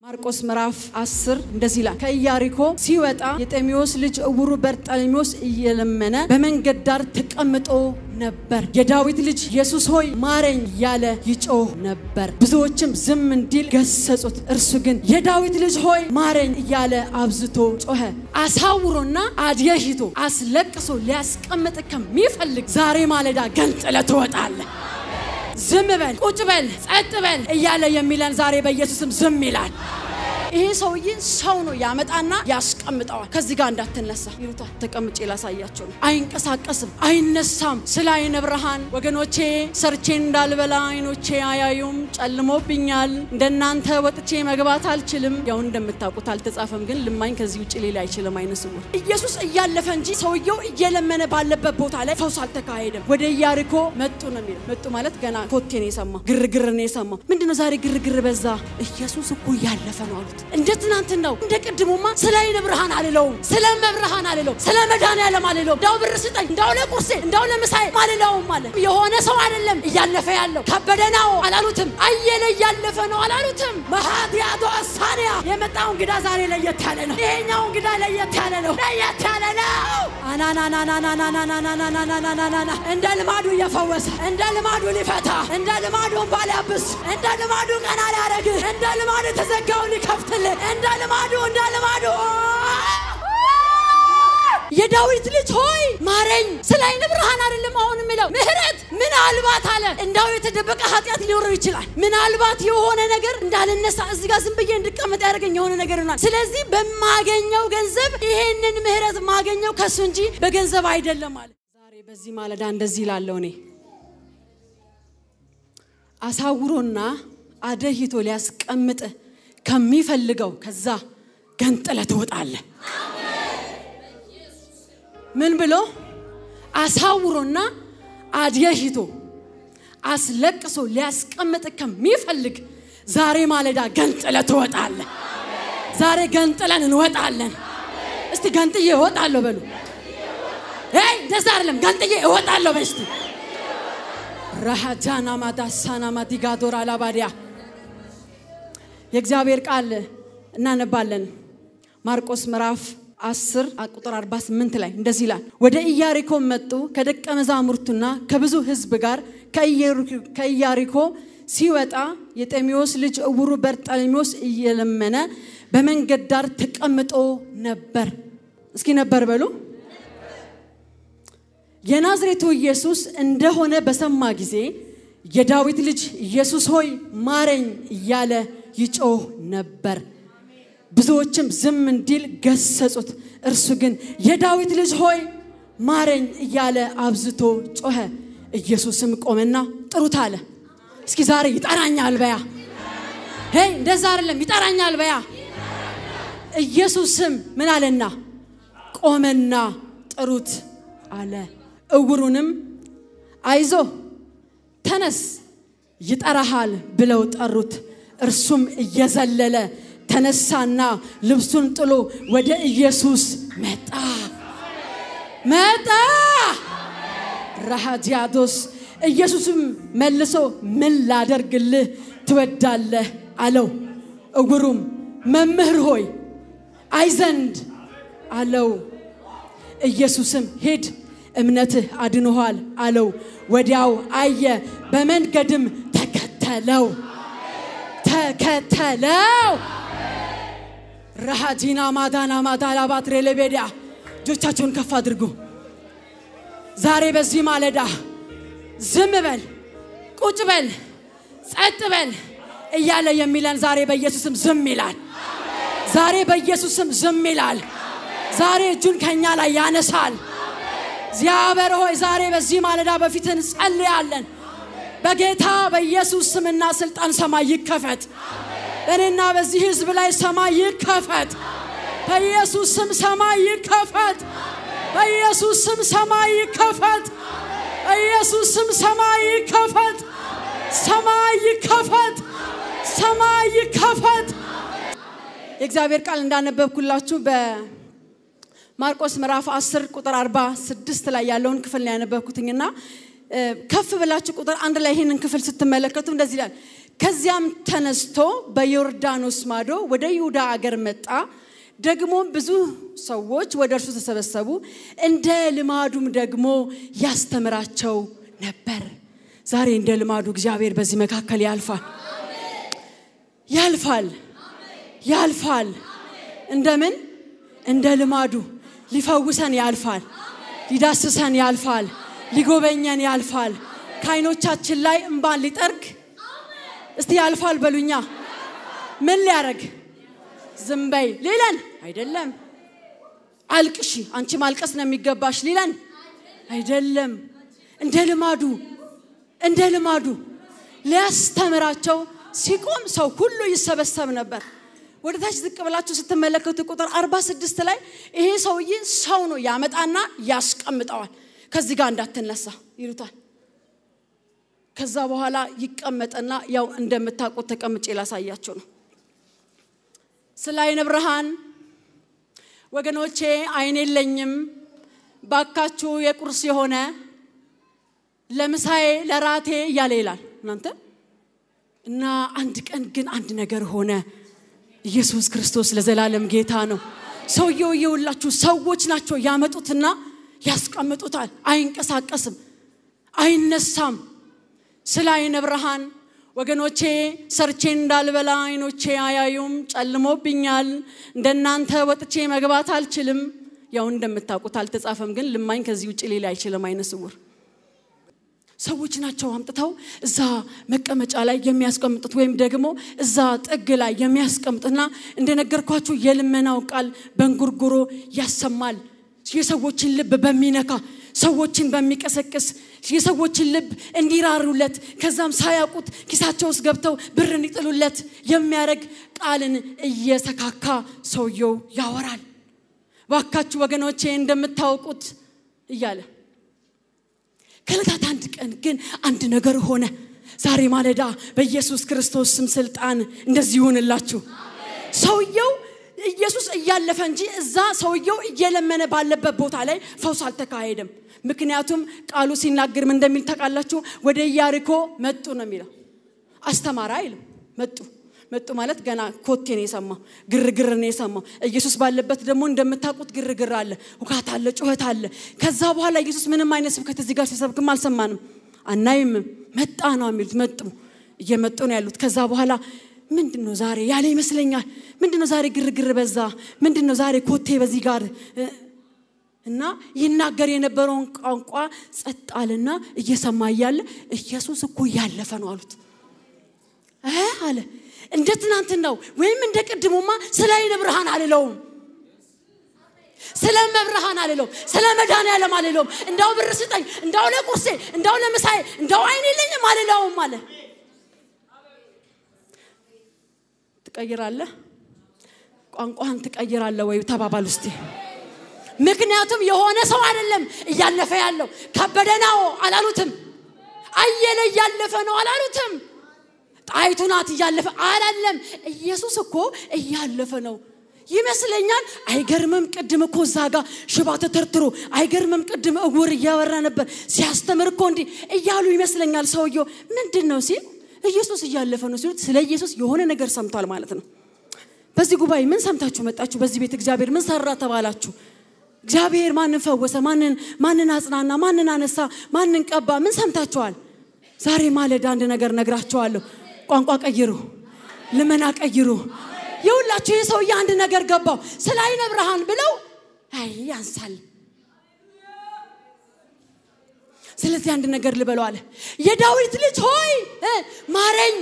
ማርቆስ ምዕራፍ 10 እንደዚህ ይላል። ከኢያሪኮ ሲወጣ የጤሜዎስ ልጅ እውሩ በርጠሌሜዎስ እየለመነ በመንገድ ዳር ተቀምጦ ነበር። የዳዊት ልጅ ኢየሱስ ሆይ ማረኝ እያለ ይጮህ ነበር። ብዙዎችም ዝም እንዲል ገሰጹት። እርሱ ግን የዳዊት ልጅ ሆይ ማረኝ እያለ አብዝቶ ጮኸ። አሳውሮና አድየሽቶ አስለቅሶ ሊያስቀምጥ ከሚፈልግ ዛሬ ማለዳ ገንጥለ ትወጣለህ። ዝም በል፣ ቁጭ በል፣ ጸጥ በል እያለ የሚለን ዛሬ በኢየሱስም ዝም ይላል። ይሄ ሰውዬ ሰው ነው ያመጣና ያስቀምጠዋል። ከዚህ ጋር እንዳትነሳ ይሉታል። ተቀምጬ ላሳያቸው ነው። አይንቀሳቀስም፣ አይነሳም። ስለ አይነ ብርሃን ወገኖቼ ሰርቼ እንዳልበላ አይኖቼ አያዩም፣ ጨልሞብኛል። እንደናንተ ወጥቼ መግባት አልችልም። ያው እንደምታውቁት አልተጻፈም፣ ግን ልማኝ ከዚህ ውጭ ሌላ አይችልም። አይነ ስውር ኢየሱስ እያለፈ እንጂ ሰውየው እየለመነ ባለበት ቦታ ላይ ፈውስ አልተካሄደም። ወደ ኢያሪኮ መጡ ነው የሚለው። መጡ ማለት ገና ኮቴ ነው የሰማው፣ ግርግር ነው የሰማው። ምንድነው ዛሬ ግርግር በዛ? ኢየሱስ እኮ እያለፈ ነው አሉት። እንደ ትናንት ነው እንደ ቅድሙማ ስለ አይነ ብርሃን አልለውም፣ ስለ መብርሃን አልለውም፣ ስለ መድኃኒዓለም አልለውም። እንዳው ብር ስጠኝ፣ እንዳው ለቁርሴ፣ እንዳው ለምሳዬ አልለውም አለ። የሆነ ሰው አይደለም እያለፈ ያለው ከበደ ነው አላሉትም። አየለ እያለፈ ነው አላሉትም። መሃዲያቶ አሳንያ የመጣው እንግዳ ዛሬ ለየት ያለ ነው። ይሄኛው እንግዳ ለየት ያለ ነው፣ ለየት ያለ ነው። አናናናናናናናናናናናናና እንደ ልማዱ እየፈወሰ እንደ ልማዱ ሊፈታ እንደ ልማዱ እንባ ሊያብስ እንደ ልማዱ ቀና ሊያደርግ እንደ ልማዱ የተዘጋውን ሊከፍትልህ እንደ ልማዱ እንደ ልማዱ የዳዊት ልጅ ሆይ ማረኝ። ስለ አይነ ብርሃን አይደለም አሁን የሚለው ምህረት ምናልባት አለ እንዳው የተደበቀ ኃጢአት ሊኖረው ይችላል። ምናልባት የሆነ ነገር እንዳልነሳ እዚህ ጋር ዝም ብዬ እንድቀመጥ ያደርገኝ የሆነ ነገር ይሆናል። ስለዚህ በማገኘው ገንዘብ ይሄንን ምህረት ማገኘው ከሱ እንጂ በገንዘብ አይደለም አለ። ዛሬ በዚህ ማለዳ እንደዚህ ይላለው እኔ አሳውሮና አደሂቶ ሊያስቀምጥ ከሚፈልገው ከዛ ገንጥለ ትወጣለህ። ምን ብሎ አሳውሮና አድየሽቶ አስለቅሶ ሊያስቀምጥ ከሚፈልግ ዛሬ ማለዳ ገንጥለ ትወጣለህ። ዛሬ ገንጥለን እንወጣለን። እስቲ ገንጥዬ እወጣለሁ በሉ። ይ እንደዛ አይደለም፣ ገንጥዬ እወጣለሁ በል እስቲ ረሃጃና ማዳሳና ማዲጋዶር አላባዲያ የእግዚአብሔር ቃል እናነባለን። ማርቆስ ምዕራፍ 10 ቁጥር 48 ላይ እንደዚህ ይላል። ወደ ኢያሪኮ መጡ። ከደቀ መዛሙርቱና ከብዙ ሕዝብ ጋር ከኢያሪኮ ሲወጣ የጤሜዎስ ልጅ እውሩ በርጠሌሜዎስ እየለመነ በመንገድ ዳር ተቀምጦ ነበር። እስኪ ነበር በሉ። የናዝሬቱ ኢየሱስ እንደሆነ በሰማ ጊዜ የዳዊት ልጅ ኢየሱስ ሆይ ማረኝ እያለ ይጮህ ነበር። ብዙዎችም ዝም እንዲል ገሰጹት። እርሱ ግን የዳዊት ልጅ ሆይ ማረኝ እያለ አብዝቶ ጮኸ። ኢየሱስም ቆመና ጥሩት አለ። እስኪ ዛሬ ይጠራኛል በያ። ሄይ እንደዛ አይደለም፣ ይጠራኛል በያ። ኢየሱስም ምን አለና ቆመና ጥሩት አለ። እውሩንም አይዞ ተነስ ይጠራሃል ብለው ጠሩት። እርሱም እየዘለለ ተነሳና ልብሱን ጥሎ ወደ ኢየሱስ መጣ መጣ። ራሃዲያዶስ ኢየሱስም መልሶ ምን ላደርግልህ ትወዳለህ አለው። እውሩም መምህር ሆይ አይ ዘንድ አለው። ኢየሱስም ሂድ እምነትህ አድኖኋል አለው። ወዲያው አየ፣ በመንገድም ተከተለው ተከተለው። ረሃጂና ማዳና ማዳላ ባትሬ ለቤዲያ እጆቻቸውን ከፍ አድርጉ። ዛሬ በዚህ ማለዳ ዝም በል፣ ቁጭ በል፣ ጸጥ በል እያለ የሚለን ዛሬ በኢየሱስም ዝም ይላል። ዛሬ በኢየሱስም ዝም ይላል። ዛሬ እጁን ከኛ ላይ ያነሳል። እግዚአብሔር ሆይ ዛሬ በዚህ ማለዳ በፊት እንጸልያለን። በጌታ በኢየሱስ ስምና ስልጣን ሰማይ ይከፈት። በእኔና በዚህ ህዝብ ላይ ሰማይ ይከፈት። በኢየሱስ ስም ሰማይ ይከፈት። በኢየሱስ ስም ሰማይ ይከፈት። በኢየሱስ ስም ሰማይ ይከፈት። ሰማይ ይከፈት። ሰማይ ይከፈት። የእግዚአብሔር ቃል እንዳነበብኩላችሁ በማርቆስ ምዕራፍ 10 ቁጥር 46 ላይ ያለውን ክፍል ነው ያነበብኩትኝና ከፍ ብላችሁ ቁጥር አንድ ላይ ይህንን ክፍል ስትመለከቱ እንደዚህ ይላል። ከዚያም ተነስቶ በዮርዳኖስ ማዶ ወደ ይሁዳ አገር መጣ። ደግሞ ብዙ ሰዎች ወደ እርሱ ተሰበሰቡ። እንደ ልማዱም ደግሞ ያስተምራቸው ነበር። ዛሬ እንደ ልማዱ እግዚአብሔር በዚህ መካከል ያልፋል ያልፋል ያልፋል። እንደምን እንደ ልማዱ ሊፈውሰን ያልፋል፣ ሊዳስሰን ያልፋል፣ ሊጎበኘን ያልፋል። ከዓይኖቻችን ላይ እምባን ሊጠርግ እስቲ ያልፋል በሉኛ። ምን ሊያረግ? ዝም በይ ሊለን አይደለም። አልቅሺ፣ አንቺ ማልቀስ ነው የሚገባሽ ሊለን አይደለም። እንደ ልማዱ እንደ ልማዱ ሊያስተምራቸው ሲቆም ሰው ሁሉ ይሰበሰብ ነበር። ወደ ታች ዝቅ ብላችሁ ስትመለከቱ ቁጥር 46 ላይ ይሄ ሰውዬ ሰው ነው ያመጣና ያስቀምጠዋል። ከዚህ ጋር እንዳትነሳ ይሉታል። ከዛ በኋላ ይቀመጥና ያው እንደምታውቁት ተቀምጬ ላሳያችሁ ነው። ስለ አይነ ብርሃን ወገኖቼ አይን የለኝም ባካችሁ የቁርስ የሆነ ለምሳዬ ለራቴ እያለ ይላል እናንተ እና አንድ ቀን ግን አንድ ነገር ሆነ። ኢየሱስ ክርስቶስ ለዘላለም ጌታ ነው። ሰውየው የውላችሁ ሰዎች ናቸው ያመጡትና ያስቀምጡታል። አይንቀሳቀስም፣ አይነሳም። ስለ አይነ ብርሃን ወገኖቼ ሰርቼ እንዳልበላ አይኖቼ አያዩም፣ ጨልሞብኛል። እንደናንተ ወጥቼ መግባት አልችልም። ያው እንደምታውቁት አልተጻፈም፣ ግን ልማኝ ከዚህ ውጭ ሌላ አይችልም። አይነ ስውር ሰዎች ናቸው አምጥተው እዛ መቀመጫ ላይ የሚያስቀምጡት ወይም ደግሞ እዛ ጥግ ላይ የሚያስቀምጡትና እንደነገርኳችሁ የልመናው ቃል በእንጉርጉሮ ያሰማል። የሰዎችን ልብ በሚነካ ሰዎችን በሚቀሰቅስ የሰዎችን ልብ እንዲራሩለት ከዛም ሳያውቁት ኪሳቸው ውስጥ ገብተው ብር እንዲጥሉለት የሚያደርግ ቃልን እየሰካካ ሰውየው ያወራል። ባካችሁ ወገኖቼ እንደምታውቁት እያለ ከዕለታት አንድ ቀን ግን አንድ ነገር ሆነ። ዛሬ ማለዳ በኢየሱስ ክርስቶስ ስም ስልጣን እንደዚህ ይሁንላችሁ። ሰውየው ኢየሱስ እያለፈ እንጂ እዛ ሰውየው እየለመነ ባለበት ቦታ ላይ ፈውስ አልተካሄደም። ምክንያቱም ቃሉ ሲናገር ምን እንደሚል ታውቃላችሁ? ወደ ኢያሪኮ መጡ ነው የሚለው። አስተማራ አይልም። መጡ መጡ ማለት ገና ኮቴ ነው የሰማው፣ ግርግር ነው የሰማው። ኢየሱስ ባለበት ደግሞ እንደምታውቁት ግርግር አለ፣ ውካት አለ፣ ጩኸት አለ። ከዛ በኋላ ኢየሱስ ምንም አይነት ስብከት እዚህ ጋር ሲሰብክም አልሰማንም፣ አናይም። መጣ ነው የሚሉት። መጡ እየመጡ ነው ያሉት። ከዛ በኋላ ምንድን ነው ዛሬ ያለ ይመስለኛል። ምንድን ነው ዛሬ ግርግር በዛ፣ ምንድን ነው ዛሬ ኮቴ በዚህ ጋር እና ይናገር የነበረውን ቋንቋ ጸጥ አለና እየሰማ እያለ ኢየሱስ እኮ እያለፈ ነው አሉት እ አለ እንደ ትናንትናው ወይም እንደ ቅድሙማ ስለ አይነ ብርሃን አልለውም፣ ስለ መብርሃን አልለውም፣ ስለ መድኃኔዓለም አልለውም። እንዳው ብር ስጠኝ፣ እንዳው ለቁርሴ፣ እንዳው ለምሳዬ፣ እንዳው አይን የለኝም አልለውም አለ። ትቀይራለህ፣ ቋንቋህን ትቀይራለህ ወይ ተባባል ውስጥ ምክንያቱም የሆነ ሰው አይደለም እያለፈ ያለው ከበደ ነው አላሉትም። አየለ እያለፈ ነው አላሉትም። ጣይቱ ናት እያለፈ አላለም። ኢየሱስ እኮ እያለፈ ነው ይመስለኛል። አይገርምም? ቅድም እኮ እዛ ጋ ሽባ ተተርትሮ አይገርምም? ቅድም እውር እያወራ ነበር ሲያስተምር እኮ እንዲህ እያሉ ይመስለኛል። ሰውየው ምንድን ነው ሲል ኢየሱስ እያለፈ ነው ሲሉት ስለ ኢየሱስ የሆነ ነገር ሰምቷል ማለት ነው። በዚህ ጉባኤ ምን ሰምታችሁ መጣችሁ? በዚህ ቤት እግዚአብሔር ምን ሰራ ተባላችሁ? እግዚአብሔር ማንን ፈወሰ? ማንን ማንን አጽናና? ማንን አነሳ? ማንን ቀባ? ምን ሰምታችኋል? ዛሬ ማለዳ አንድ ነገር ነግራችኋለሁ። ቋንቋ ቀይሩ፣ ልመና ቀይሩ። የሁላችሁ ይህ ሰውዬ አንድ ነገር ገባው። ስለ አይነ ብርሃን ብለው አይ ያንሳል። ስለዚህ አንድ ነገር ልበለው አለ። የዳዊት ልጅ ሆይ ማረኝ።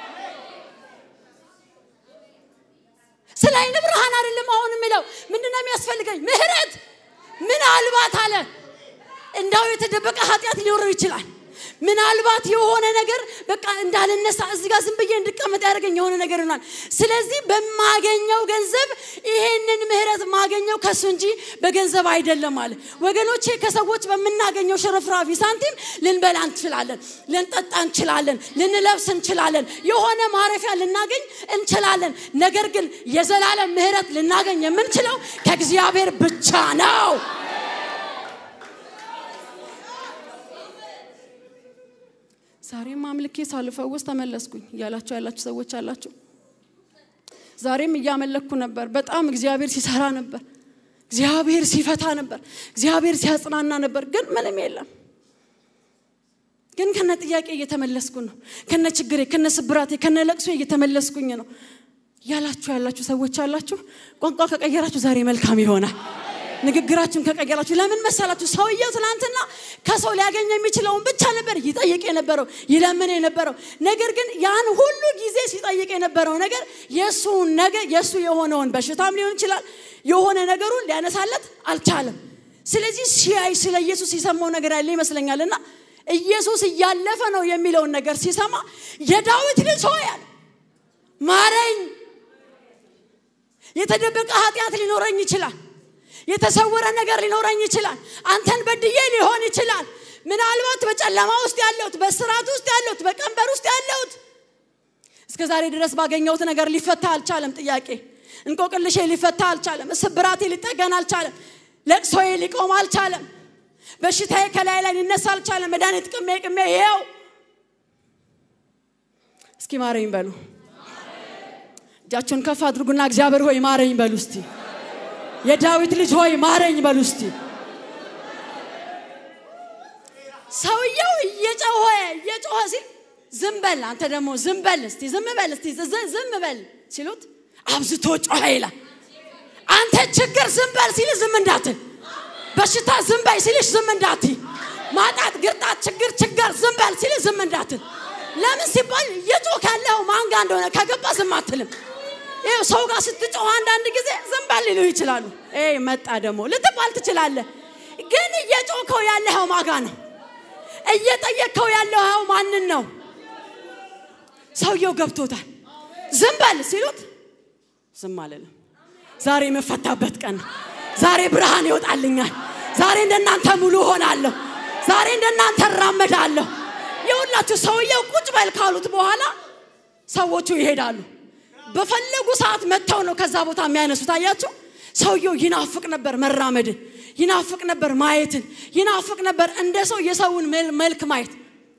ስለ አይነ ብርሃን አይደለም አሁን የሚለው ምንድነው የሚያስፈልገኝ? ምህረት ምናልባት አለ እንዳው የተደበቀ ኃጢአት ሊኖረው ይችላል። ምናልባት የሆነ ነገር በቃ እንዳልነሳ እዚህ ጋር ዝም ብዬ እንድቀመጥ ያደርገኝ የሆነ ነገር ይሆናል። ስለዚህ በማገኘው ገንዘብ ይሄንን ምህረት ማገኘው ከሱ እንጂ በገንዘብ አይደለም አለ። ወገኖቼ ከሰዎች በምናገኘው ሽርፍራፊ ሳንቲም ልንበላ እንችላለን፣ ልንጠጣ እንችላለን፣ ልንለብስ እንችላለን፣ የሆነ ማረፊያ ልናገኝ እንችላለን። ነገር ግን የዘላለም ምህረት ልናገኝ የምንችለው ከእግዚአብሔር ብቻ ነው። ዛሬም አምልኬ ሳልፈውስ ተመለስኩኝ እያላችሁ ያላችሁ ሰዎች አላችሁ። ዛሬም እያመለኩ ነበር። በጣም እግዚአብሔር ሲሰራ ነበር። እግዚአብሔር ሲፈታ ነበር። እግዚአብሔር ሲያጽናና ነበር። ግን ምንም የለም። ግን ከነ ጥያቄ እየተመለስኩ ነው። ከነ ችግሬ፣ ከነ ስብራቴ፣ ከነ ለቅሶ እየተመለስኩኝ ነው ያላችሁ ያላችሁ ሰዎች አላችሁ። ቋንቋ ከቀየራችሁ ዛሬ መልካም ይሆናል። ንግግራችሁን ከቀየራችሁ ለምን መሰላችሁ? ሰውየው ትናንትና ከሰው ሊያገኝ የሚችለውን ብቻ ነበር ይጠይቅ የነበረው ይለምን የነበረው። ነገር ግን ያን ሁሉ ጊዜ ሲጠይቅ የነበረው ነገር የእሱ ነገር የእሱ የሆነውን በሽታም ሊሆን ይችላል የሆነ ነገሩን ሊያነሳለት አልቻለም። ስለዚህ ሲያይ ስለ ኢየሱስ የሰማው ነገር ያለ ይመስለኛል እና ኢየሱስ እያለፈ ነው የሚለውን ነገር ሲሰማ የዳዊት ልጅ ሆይ አለ ማረኝ። የተደበቀ ኃጢአት ሊኖረኝ ይችላል። የተሰወረ ነገር ሊኖረኝ ይችላል። አንተን በድዬ ሊሆን ይችላል። ምናልባት በጨለማ ውስጥ ያለሁት፣ በስርዓት ውስጥ ያለሁት፣ በቀንበር ውስጥ ያለሁት እስከ ዛሬ ድረስ ባገኘሁት ነገር ሊፈታ አልቻለም። ጥያቄ እንቆቅልሼ ሊፈታ አልቻለም። ስብራቴ ሊጠገን አልቻለም። ለቅሶዬ ሊቆም አልቻለም። በሽታዬ ከላይ ላይ ሊነሳ አልቻለም። መድኃኒት ቅሜ ቅሜ ይኸው እስኪ ማረኝ በሉ። እጃቸውን ከፍ አድርጉና እግዚአብሔር ሆይ ማረኝ በሉ እስቲ። የዳዊት ልጅ ሆይ ማረኝ በሉ እስቲ። ሰውየው እየጮኸ እየጮኸ ሲል ዝም በል አንተ ደግሞ ዝም በል እስቲ ዝም በል እስቲ ዝም በል ሲሉት አብዝቶ ጮኸ ይላል። አንተ ችግር ዝም በል ሲል ዝም እንዳትል፣ በሽታ ዝም በል ሲልሽ ዝም እንዳትይ፣ ማጣት፣ ግርጣት፣ ችግር ችግር ዝም በል ሲል ዝም እንዳትል። ለምን ሲባል እየጮህ ያለው ማን ጋር እንደሆነ ከገባ ዝም አትልም። ይኸው ሰው ጋር ስትጮህ አንዳንድ ጊዜ ዝም በል ሊሉ ይችላሉ። መጣ ደግሞ ልትባል ትችላለህ። ግን እየጮኸው ያለኸው ማጋ ነው? እየጠየቅከው ያለኸው ማንን ነው? ሰውየው ገብቶታል። ዝም በል ሲሉት ዝም አልልም። ዛሬ የምፈታበት ቀን ነው። ዛሬ ብርሃን ይወጣልኛል። ዛሬ እንደናንተ ሙሉ ሆናለሁ። ዛሬ እንደናንተ እራመዳለሁ። የሁላችሁ ሰውየው ቁጭ በል ካሉት በኋላ ሰዎቹ ይሄዳሉ። በፈለጉ ሰዓት መጥተው ነው ከዛ ቦታ የሚያነሱት። አያችሁ፣ ሰውየው ይናፍቅ ነበር መራመድን፣ ይናፍቅ ነበር ማየትን፣ ይናፍቅ ነበር እንደ ሰው የሰውን መልክ ማየት።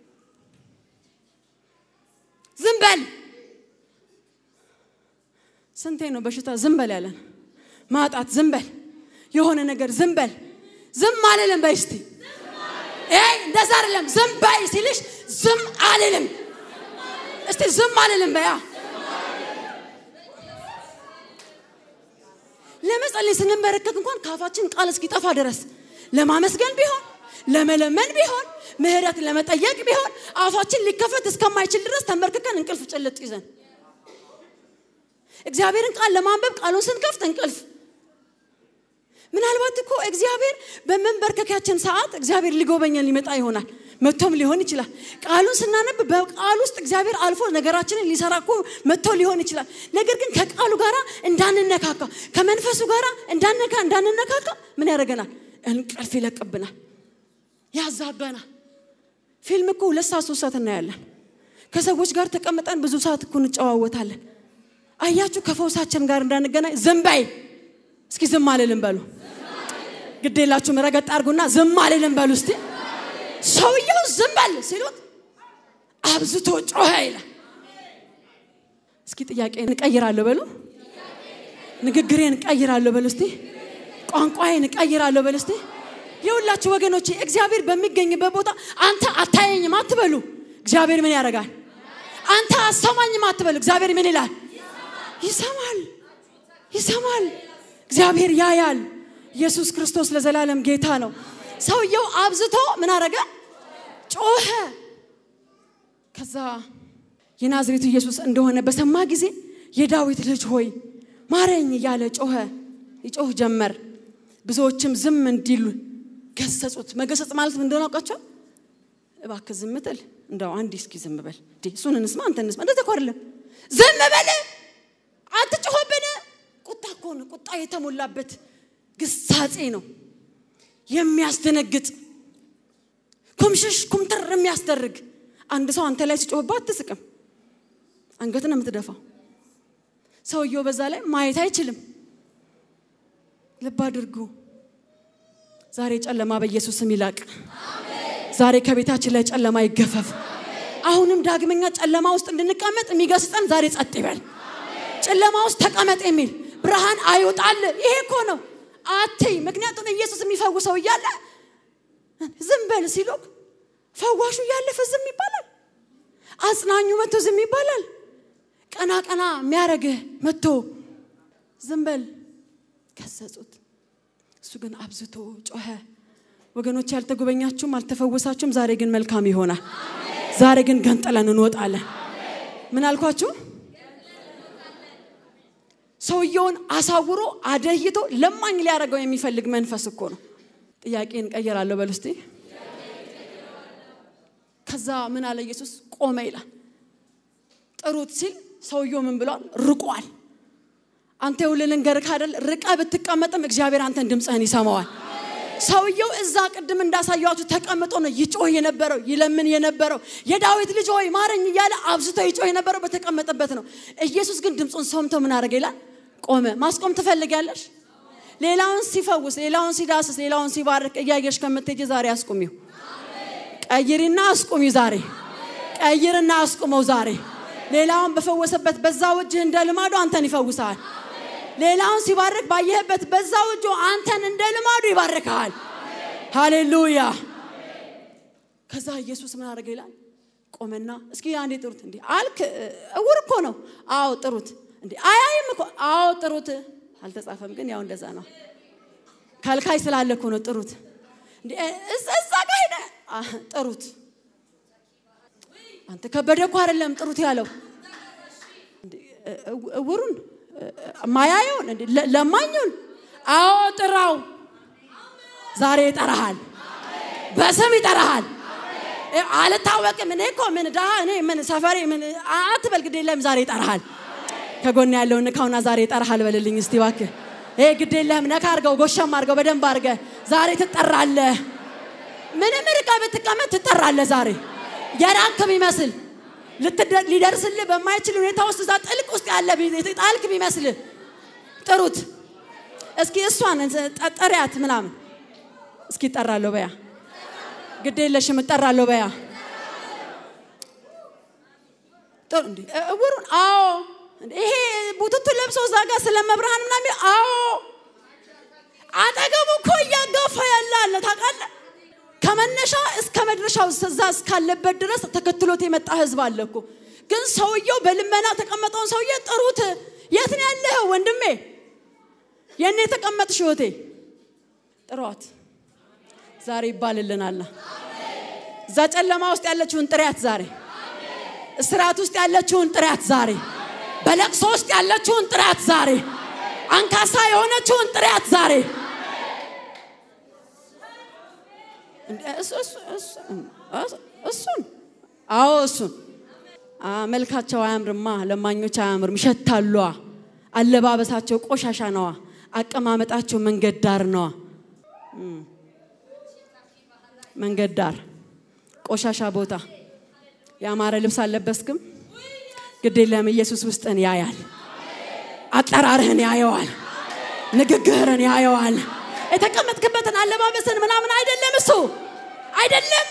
ዝም በል ስንቴ ነው በሽታ ዝም በል ያለን? ማጣት ዝም በል፣ የሆነ ነገር ዝም በል። ዝም አልልም በይ እስቲ። እንደዛ አይደለም ዝም በይ ሲልሽ ዝም አልልም እስቲ ዝም አልልም በያ ለመጸለይ ስንመለከት እንኳን ካፋችን ቃል እስኪጠፋ ድረስ ለማመስገን ቢሆን ለመለመን ቢሆን ምህረት ለመጠየቅ ቢሆን አፋችን ሊከፈት እስከማይችል ድረስ ተንበርክከን እንቅልፍ ጭልጥ ይዘን እግዚአብሔርን ቃል ለማንበብ ቃሉን ስንከፍት እንቅልፍ ምናልባት እኮ እግዚአብሔር በመንበርከኪያችን ሰዓት እግዚአብሔር ሊጎበኘን ሊመጣ ይሆናል። መጥቶም ሊሆን ይችላል። ቃሉን ስናነብ በቃል ውስጥ እግዚአብሔር አልፎ ነገራችንን ሊሰራ እኮ መጥቶ ሊሆን ይችላል። ነገር ግን ከቃሉ ጋር እንዳንነካካ ከመንፈሱ ጋር እንዳነካ እንዳንነካካ ምን ያደርገናል? እንቅልፍ ይለቅብናል፣ ያዛጋናል። ፊልም እኮ ሁለት ሰዓት ሶስት ሰዓት እናያለን። ከሰዎች ጋር ተቀምጠን ብዙ ሰዓት እኮ እንጨዋወታለን። አያችሁ፣ ከፈውሳችን ጋር እንዳንገናኝ ዝም በይ እስኪ ዝም አልልም በሉ። ግድ የላችሁም ረገጥ አድርጉና ዝም አልልም በሉ እስቲ። ሰውየው ዝም በል ሲሉት አብዝቶ ጮኸ ይላል። እስኪ ጥያቄ እንቀይራለሁ በሉ። ንግግሬን እቀይራለሁ በሉ እስቲ። ቋንቋዬን እቀይራለሁ በሉ እስቲ። የሁላችሁ ወገኖቼ እግዚአብሔር በሚገኝበት ቦታ አንተ አታየኝም አትበሉ። እግዚአብሔር ምን ያደርጋል? አንተ አሰማኝም አትበሉ። እግዚአብሔር ምን ይላል? ይሰማል፣ ይሰማል። እግዚአብሔር ያያል። ኢየሱስ ክርስቶስ ለዘላለም ጌታ ነው። ሰውየው አብዝቶ ምን አረገ? ጮኸ። ከዛ የናዝሬቱ ኢየሱስ እንደሆነ በሰማ ጊዜ የዳዊት ልጅ ሆይ ማረኝ እያለ ጮኸ። ይጮህ ጀመር። ብዙዎችም ዝም እንዲሉ ገሰጹት። መገሰጽ ማለት ምን እንደሆነ አውቃቸው? እባክህ ዝም ትል እንደው አንዴ እስኪ ዝም በል እሱን እንስማ አንተ እንስማ። እንደዚህ እኮ አይደለም። ዝም በል አትጮህብን። ቁጣ እኮ ነው። ቁጣ የተሞላበት ግሳጼ ነው። የሚያስደነግጥ ኩምሽሽ ኩምትር የሚያስደርግ አንድ ሰው አንተ ላይ ሲጮህባ አትስቅም። አንገት ነው የምትደፋው። ሰውየው በዛ ላይ ማየት አይችልም። ልብ አድርጉ። ዛሬ ጨለማ በኢየሱስ ስም ይላቅ። ዛሬ ከቤታችን ላይ ጨለማ ይገፈፍ። አሁንም ዳግመኛ ጨለማ ውስጥ እንድንቀመጥ የሚገስጸን ዛሬ ጸጥ ይበል። ጨለማ ውስጥ ተቀመጥ የሚል ብርሃን አይውጣል። ይሄ እኮ ነው አትይ። ምክንያቱም ኢየሱስ የሚፈውሰው እያለ ዝም በል ሲሉክ ፈዋሹ እያለፈ ዝም ይባላል። አጽናኙ መጥቶ ዝም ይባላል። ቀና ቀና የሚያረግህ መጥቶ ዝም በል ከሰጹት። እሱ ግን አብዝቶ ጮኸ። ወገኖች ያልተጎበኛችሁም አልተፈወሳችሁም፣ ዛሬ ግን መልካም ይሆናል። ዛሬ ግን ገንጥለን እንወጣለን። ምን አልኳችሁ? ሰውየውን አሳውሮ አደይቶ ለማኝ ሊያደርገው የሚፈልግ መንፈስ እኮ ነው። ጥያቄን ቀይራለሁ በል እስቲ። ከዛ ምን አለ ኢየሱስ? ቆመ ይላል። ጥሩት ሲል ሰውየው ምን ብሏል? ርቋል። አንተ ይኸውልህ ልንገርህ አይደል፣ ርቀ ብትቀመጥም እግዚአብሔር አንተን ድምፅህን ይሰማዋል። ሰውየው እዛ ቅድም እንዳሳያችሁ ተቀምጦ ነው ይጮህ የነበረው ይለምን የነበረው የዳዊት ልጅ ሆይ ማረኝ እያለ አብዝቶ ይጮህ የነበረው በተቀመጠበት ነው። ኢየሱስ ግን ድምፁን ሰምቶ ምን አደረገ ይላል? ቆመ። ማስቆም ትፈልጊያለሽ? ሌላውን ሲፈውስ፣ ሌላውን ሲዳስስ፣ ሌላውን ሲባርክ እያየሽ ከምትሄጂ ዛሬ አስቁሚው። ቀይሪና አስቁሚው ዛሬ ቀይርና አስቁመው ዛሬ ሌላውን በፈወሰበት በዛው እጅህ እንደ ልማዱ አንተን ይፈውሳል። ሌላውን ሲባርክ ባየህበት በዛው እጁ አንተን እንደ ልማዱ ይባርክሃል። ሃሌሉያ። ከዛ ኢየሱስ ምን አደረገ ይላል? ቆመና እስኪ አንዴ ጥሩት። እንዴ አልክ? እውር እኮ ነው። አዎ ጥሩት። እንዴ አያይም እኮ አዎ ጥሩት። አልተጻፈም ግን ያው እንደዛ ነው። ከልካይ ስላለ እኮ ነው ጥሩት። እንዴ እዛ ጋር ሄደ ጥሩት። አንተ ከበደ እኮ አይደለም ጥሩት ያለው እውሩን ማያየውን ለማኙን አዎ ጥራው። ዛሬ ይጠራሃል፣ በስም ይጠራሃል። አልታወቅም እኔ እኮ ምን ዳ እኔ ምን ሰፈሬ ምን አትበል፣ ግድ የለም ዛሬ ይጠራሃል። ከጎን ያለውን ንካውና ዛሬ ይጠራሃል በልልኝ እስቲ እባክህ። ይሄ ግድ የለህም ነካ አድርገው፣ ጎሸም አድርገው፣ በደንብ አድርገህ ዛሬ ትጠራለህ። ምንም ርቃ ብትቀመጥ ትጠራለህ ዛሬ የራክ ቢመስል ሊደርስልህ በማይችል ሁኔታ ውስጥ እዛ ጥልቅ ውስጥ ያለ ጣልክ ቢመስልህ ጥሩት። እስኪ እሷን ጠሪያት ምናምን እስኪ እጠራለሁ በያ ግድ የለሽም እጠራለሁ በያ ጥሩ እንዴ እውሩን አዎ ይሄ ቡትቱ ለብሶ እዛ ጋር ስለ መብርሃን ምናምን አዎ አጠገቡ እኮ እያጋፋ ያለ አለ ታውቃለህ ከመነሻ እስከ መድረሻው እዛ እስካለበት ድረስ ተከትሎት የመጣ ህዝብ አለ እኮ። ግን ሰውየው በልመና ተቀመጠውን ሰውዬ ጥሩት። የት ነው ያለኸው ወንድሜ? የኔ የተቀመጥሽ ህይወቴ ጥሯት። ዛሬ ይባልልናል። እዛ ጨለማ ውስጥ ያለችውን ጥሪያት ዛሬ፣ እስራት ውስጥ ያለችውን ጥሪያት ዛሬ፣ በለቅሶ ውስጥ ያለችውን ጥሪያት ዛሬ፣ አንካሳ የሆነችውን ጥሪያት ዛሬ እሱን አዎ እሱን መልካቸው አያምርማ፣ ለማኞች አያምርም፣ ይሸታሉ። አለባበሳቸው ቆሻሻ ነዋ። አቀማመጣቸው መንገድ ዳር ነዋ። መንገድ ዳር ቆሻሻ ቦታ ያማረ ልብስ አልለበስክም፣ ግድ የለም ኢየሱስ ውስጥን ያያል። አጠራርህን ያየዋል። ንግግርህን ያየዋል። የተቀመጥክበትን አለባበስን ምናምን አይደለም እሱ አይደለም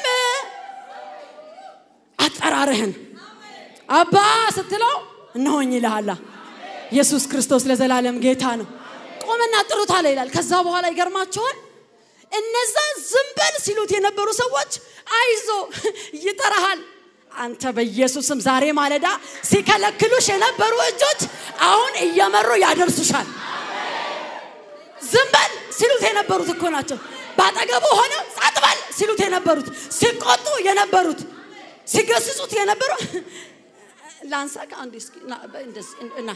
አጠራርህን አባ ስትለው እነሆኝ ይልሃላ ኢየሱስ ክርስቶስ ለዘላለም ጌታ ነው ቆመና ጥሩት አለ ይላል ከዛ በኋላ ይገርማቸዋል እነዛ ዝም በል ሲሉት የነበሩ ሰዎች አይዞ ይጠራሃል አንተ በኢየሱስም ዛሬ ማለዳ ሲከለክሉሽ የነበሩ እጆች አሁን እየመሩ ያደርሱሻል ዝም በል ሲሉት የነበሩት እኮ ናቸው በአጠገቡ ሆነ ጸጥ በል ሲሉት የነበሩት ሲቆጡ የነበሩት ሲገስጹት የነበሩ ላንሳ ከአንድ እስኪ እና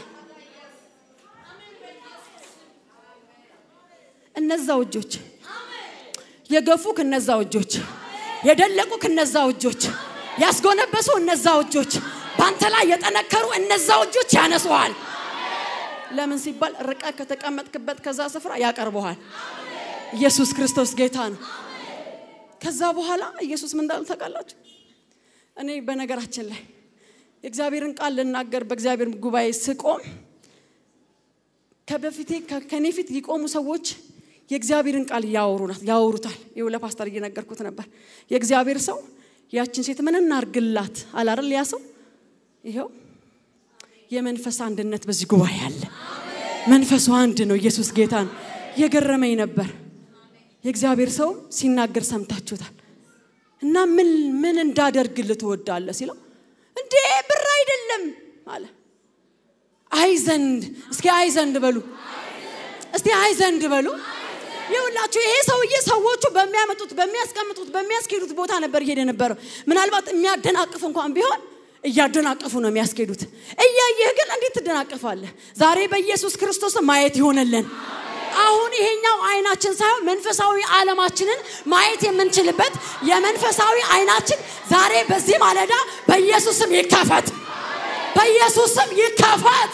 እነዛው እጆች የገፉክ እነዛው እጆች የደለቁክ እነዛው እጆች ያስጎነበሱ እነዛው እጆች በአንተ ላይ የጠነከሩ እነዛው እጆች ያነሱሃል ለምን ሲባል ርቀ ከተቀመጥክበት ከዛ ስፍራ ያቀርበሃል ኢየሱስ ክርስቶስ ጌታ ነው ከዛ በኋላ ኢየሱስ ምን እንዳሉ ታውቃላችሁ እኔ በነገራችን ላይ የእግዚአብሔርን ቃል ልናገር በእግዚአብሔር ጉባኤ ስቆም ከበፊቴ ከኔ ፊት የቆሙ ሰዎች የእግዚአብሔርን ቃል ያወሩናል ያወሩታል ይኸው ለፓስተር እየነገርኩት ነበር የእግዚአብሔር ሰው ያችን ሴት ምን እናርግላት አላረል ያ ሰው ይኸው የመንፈስ አንድነት በዚህ ጉባኤ አለ። መንፈሱ አንድ ነው። ኢየሱስ ጌታ ነው። የገረመኝ ነበር። የእግዚአብሔር ሰው ሲናገር ሰምታችሁታል። እና ምን ምን እንዳደርግልህ ትወዳለህ ሲለው እንዴ ብር አይደለም አለ። አይ ዘንድ እስኪ አይ ዘንድ በሉ እስቲ አይ ዘንድ በሉ። ይኸውላችሁ ይሄ ሰውዬ ሰዎቹ በሚያመጡት በሚያስቀምጡት በሚያስኬዱት ቦታ ነበር እየሄደ ነበረው። ምናልባት የሚያደናቅፍ እንኳን ቢሆን እያደናቀፉ ነው የሚያስኬዱት። እያየህ ግን እንዴት ትደናቀፋለህ? ዛሬ በኢየሱስ ክርስቶስ ማየት ይሆነልን። አሁን ይሄኛው አይናችን ሳይሆን መንፈሳዊ ዓለማችንን ማየት የምንችልበት የመንፈሳዊ አይናችን ዛሬ በዚህ ማለዳ በኢየሱስም ይከፈት፣ በኢየሱስም ይከፈት።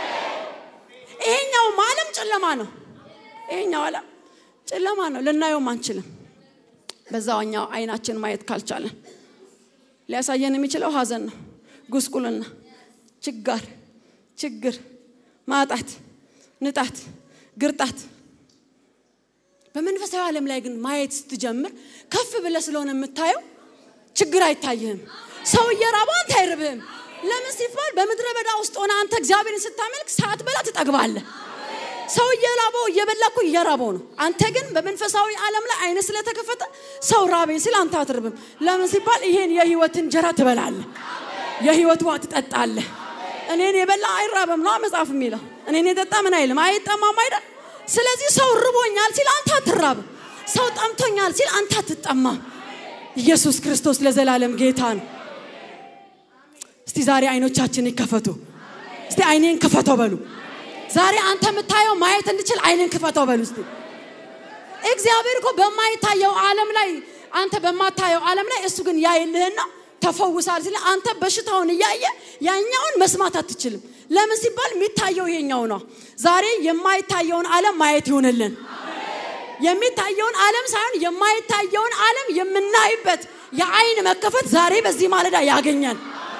ይሄኛው ዓለም ጨለማ ነው። ይሄኛው ዓለም ጨለማ ነው፣ ልናየውም አንችልም። በዛኛው አይናችን ማየት ካልቻለን ሊያሳየን የሚችለው ሀዘን ነው፣ ጉስቁልና፣ ችጋር፣ ችግር፣ ማጣት፣ ንጣት፣ ግርጣት። በመንፈሳዊ ዓለም ላይ ግን ማየት ስትጀምር ከፍ ብለህ ስለሆነ የምታየው ችግር አይታይህም። ሰው እየራበው አንተ አይርብህም። ለምን ሲባል በምድረ በዳ ውስጥ ሆነ አንተ እግዚአብሔርን ስታመልክ ሳትበላ ትጠግባለህ። ሰው እየራበው እየበላ እኮ እየራበው ነው። አንተ ግን በመንፈሳዊ ዓለም ላይ አይነ ስለተከፈተ ሰው ራበኝ ሲል አንተ አትርብም። ለምን ሲባል ይሄን የህይወት እንጀራ ትበላለህ፣ የህይወት ውሃ ትጠጣለህ። እኔን የበላ አይራበም ነው መጽሐፍ የሚለው። እኔን የጠጣ ምን አይልም አይጠማም አይደል? ስለዚህ ሰው ርቦኛል ሲል አንተ አትራብም። ሰው ጠምቶኛል ሲል አንተ አትጠማም። ኢየሱስ ክርስቶስ ለዘላለም ጌታ ነው። እስቲ ዛሬ አይኖቻችን ይከፈቱ። እስቲ አይኔን ክፈተው በሉ። ዛሬ አንተ የምታየው ማየት እንድችል አይንን ክፈተው በሉ እስቲ። እግዚአብሔር እኮ በማይታየው ዓለም ላይ አንተ በማታየው ዓለም ላይ እሱ ግን ያይልህና ተፈውሳል ሲል አንተ በሽታውን እያየ ያኛውን መስማት አትችልም። ለምን ሲባል የሚታየው ይሄኛው ነው። ዛሬ የማይታየውን ዓለም ማየት ይሆንልን። የሚታየውን ዓለም ሳይሆን የማይታየውን ዓለም የምናይበት የአይን መከፈት ዛሬ በዚህ ማለዳ ያገኛል።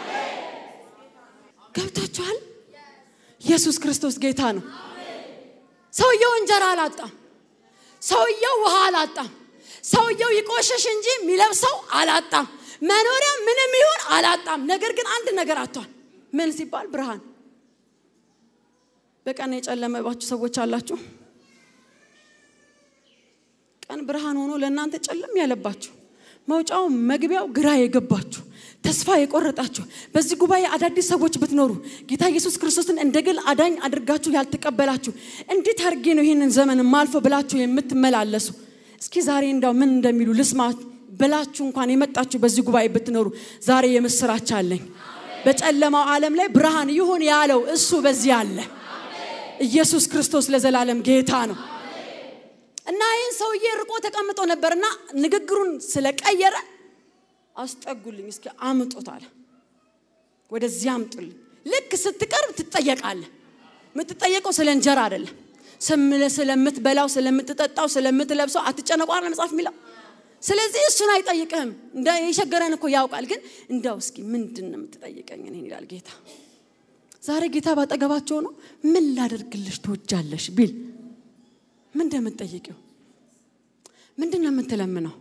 ገብታችኋል? ኢየሱስ ክርስቶስ ጌታ ነው። ሰውየው እንጀራ አላጣም። ሰውየው ውሃ አላጣም። ሰውየው ይቆሸሽ እንጂ የሚለብሰው አላጣም። መኖሪያ ምንም ይሁን አላጣም። ነገር ግን አንድ ነገር አጥቷል። ምን ሲባል ብርሃን። በቀን የጨለመባችሁ ሰዎች አላችሁ። ቀን ብርሃን ሆኖ ለእናንተ ጨለም ያለባችሁ መውጫው መግቢያው ግራ የገባችሁ ተስፋ የቆረጣችሁ በዚህ ጉባኤ አዳዲስ ሰዎች ብትኖሩ ጌታ ኢየሱስ ክርስቶስን እንደ ግል አዳኝ አድርጋችሁ ያልተቀበላችሁ እንዴት አድርጌ ነው ይህንን ዘመን ማልፎ ብላችሁ የምትመላለሱ እስኪ ዛሬ እንዳው ምን እንደሚሉ ልስማ ብላችሁ እንኳን የመጣችሁ በዚህ ጉባኤ ብትኖሩ ዛሬ የምስራች አለኝ። በጨለማው ዓለም ላይ ብርሃን ይሁን ያለው እሱ በዚህ አለ። ኢየሱስ ክርስቶስ ለዘላለም ጌታ ነው። እና ይህን ሰውዬ ርቆ ተቀምጦ ነበርና ንግግሩን ስለቀየረ አስጠጉልኝ፣ እስኪ አምጡት አለ። ወደዚህ አምጡልኝ። ልክ ስትቀርብ ትጠየቃለህ። የምትጠየቀው ስለ እንጀራ አይደለም፣ ስለምትበላው፣ ስለምትጠጣው፣ ስለምትለብሰው አትጨነቁ አለ መጽሐፍ የሚለው። ስለዚህ እሱን አይጠይቅህም። እንደ የቸገረን እኮ ያውቃል። ግን እንደው እስኪ ምንድን ነው የምትጠይቀኝ እኔን ይላል ጌታ። ዛሬ ጌታ ባጠገባቸው ነው። ምን ላደርግልሽ ትወጃለሽ ቢል ምን እንደምትጠይቂው ምንድን ነው የምትለምነው?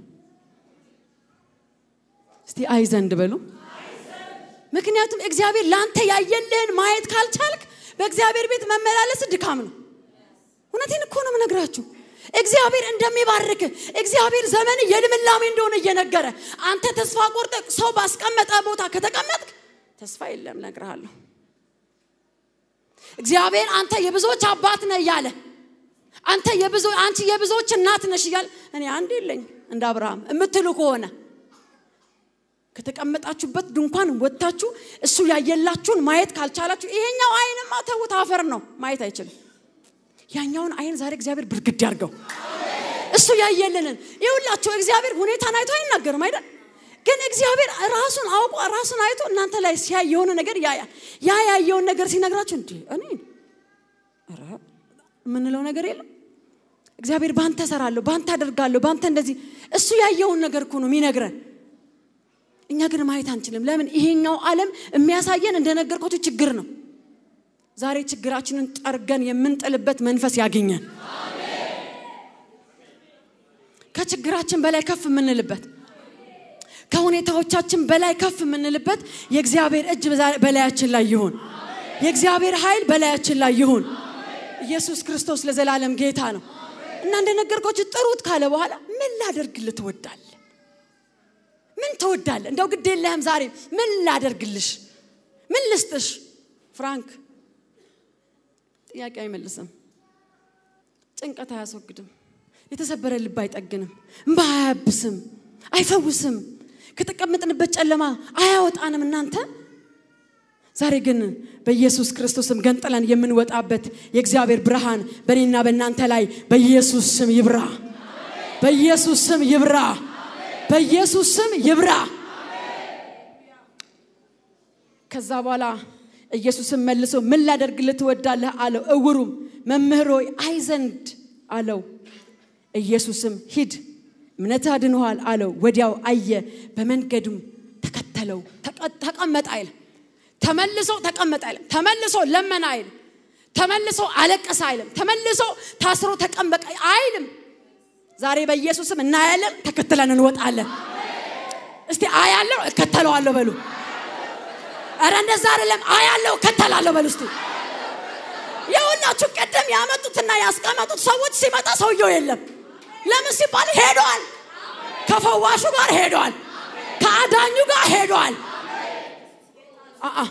እስቲ አይ ዘንድ በሉ። ምክንያቱም እግዚአብሔር ለአንተ ያየልህን ማየት ካልቻልክ በእግዚአብሔር ቤት መመላለስ ድካም ነው። እውነቴን እኮ ነው የምነግራችሁ። እግዚአብሔር እንደሚባርክ እግዚአብሔር ዘመን የልምላሜ እንደሆነ እየነገረ አንተ ተስፋ ቆርጠ ሰው ባስቀመጠ ቦታ ከተቀመጥክ ተስፋ የለም፣ እነግርሃለሁ። እግዚአብሔር አንተ የብዙዎች አባት ነህ እያለ አንተ የብዙ አንቺ የብዙዎች እናት ነሽ እያለ እኔ አንድ የለኝ እንደ አብርሃም የምትሉ ከሆነ ከተቀመጣችሁበት ድንኳን ወጥታችሁ እሱ ያየላችሁን ማየት ካልቻላችሁ ይሄኛው አይንማ ተውት አፈር ነው፣ ማየት አይችልም። ያኛውን አይን ዛሬ እግዚአብሔር ብርግድ ያርገው። እሱ ያየልንን ይሁላችሁ። እግዚአብሔር ሁኔታን አይቶ አይናገርም አይደል? ግን እግዚአብሔር ራሱን አውቆ ራሱን አይቶ እናንተ ላይ ሲያይ የሆነ ነገር ያያል። ያ ያየውን ነገር ሲነግራችሁ እንዲ እኔ ኧረ የምንለው ነገር የለም። እግዚአብሔር ባንተ ሰራለሁ፣ ባንተ አደርጋለሁ፣ ባንተ እንደዚህ እሱ ያየውን ነገር እኮ ነው የሚነግረን። እኛ ግን ማየት አንችልም። ለምን? ይሄኛው ዓለም የሚያሳየን እንደነገርኳችሁ ችግር ነው። ዛሬ ችግራችንን ጠርገን የምንጥልበት መንፈስ ያገኘን፣ ከችግራችን በላይ ከፍ የምንልበት፣ ከሁኔታዎቻችን በላይ ከፍ የምንልበት የእግዚአብሔር እጅ በላያችን ላይ ይሁን። የእግዚአብሔር ኃይል በላያችን ላይ ይሁን። ኢየሱስ ክርስቶስ ለዘላለም ጌታ ነው እና እንደነገርኳችሁ ጥሩት ካለ በኋላ ምን ላደርግልህ ትወዳለህ? ምን ትወዳለህ? እንደው ግድ የለህም ዛሬ ምን ላደርግልሽ? ምን ልስጥሽ? ፍራንክ ጥያቄ አይመልስም። ጭንቀት አያስወግድም። የተሰበረ ልብ አይጠግንም። እምባ አያብስም፣ አይፈውስም። ከተቀመጥንበት ጨለማ አያወጣንም። እናንተ ዛሬ ግን በኢየሱስ ክርስቶስም ገንጥለን የምንወጣበት የእግዚአብሔር ብርሃን በእኔና በእናንተ ላይ በኢየሱስ ስም ይብራ። በኢየሱስ ስም ይብራ። በኢየሱስ ስም ይብራ። ከዛ በኋላ ኢየሱስም መልሶ ምን ላደርግልህ ትወዳለህ አለው። እውሩም መምህር ሆይ አይ ዘንድ አለው። ኢየሱስም ሂድ እምነትህ አድኖሃል አለው። ወዲያው አየ፣ በመንገዱም ተከተለው። ተቀመጠ አይልም፣ ተመልሶ ተቀመጠ አይልም፣ ተመልሶ ለመነ አይልም፣ ተመልሶ አለቀሰ አይልም፣ ተመልሶ ታስሮ ተቀመጠ አይልም። ዛሬ በኢየሱስም እናያለን፣ ተከትለን እንወጣለን። እስቲ አያለው፣ እከተለዋለሁ በሉ። እረ እንደዛ አይደለም፣ አያለው፣ እከተላለሁ በሉ እስቲ የሁላችሁ ቅድም ያመጡትና ያስቀመጡት ሰዎች ሲመጣ ሰውየው የለም። ለምን ሲባል ሄዷል። ከፈዋሹ ጋር ሄዷል። ከአዳኙ ጋር ሄዷል። አአ